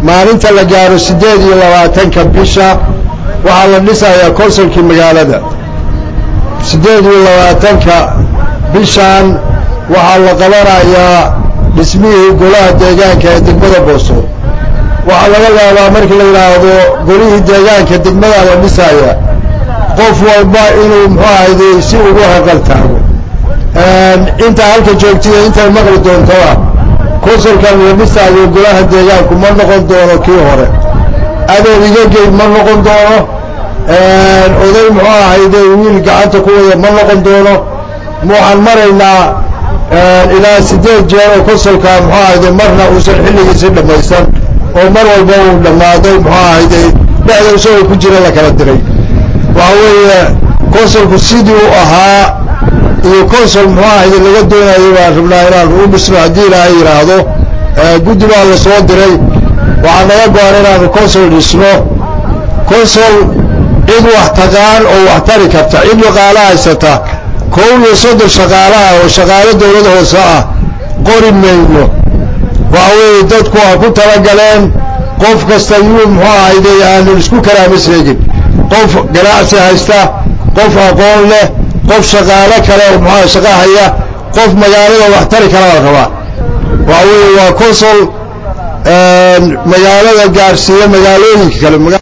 maalinta la gaaro siddeed iyo labaatanka bisha waxaa la dhisayaa konsolkii magaalada siddeed iyo labaatanka bishan waxaa la qabanayaa dhismihii golaha deegaanka ee degmada boosood waxaa laga yaabaa markii la yidhaahdo golihii deegaanka degmadaa la dhisaaya qof walba inuu muxuu ahayde si ugu haqal taago intaa halka joogtiya intay maqli doontaba konsolkan la dhisaayo golaha deegaanku ma noqon doono kii hore adeer igagey ma noqon doono oday muxuu ahayde wiil gacanta ku wada ma noqon doono waxaan maraynaa ilaa siddeed jeer oo konsolka muxuu ahayde marna uusan xilligiisi dhammaysan oo mar walba uu dhammaado muxuu ahayde dhexda isagoo ku jira la kala diray waxa weeye konsolku sidii u ahaa iyo consol muxuu ahayde laga doonayo baan rabnaa inaan u dhisno haddii ilaahay yidhaahdo guddi baa la soo diray waxaa naga go-an inaanu consol dhisno consol cid wax taqaan oo wax tari karta cid dhaqaalo haysata kow iyo soddon shaqaalaha oo shaqaalo dawlad hoose ah qori mayno waxa weeye dadku ha ku talagaleen qof kasta yuu muxuu ahayde aanu isku kalaama sheegin qof ganacsi haysta qof aqoon leh qof shaqaalo kale oo muxua shaqo haya qof magaalada wax tari kala la rabaa waxa weeye waa consol magaalada gaarsiiya magaalooyinka kale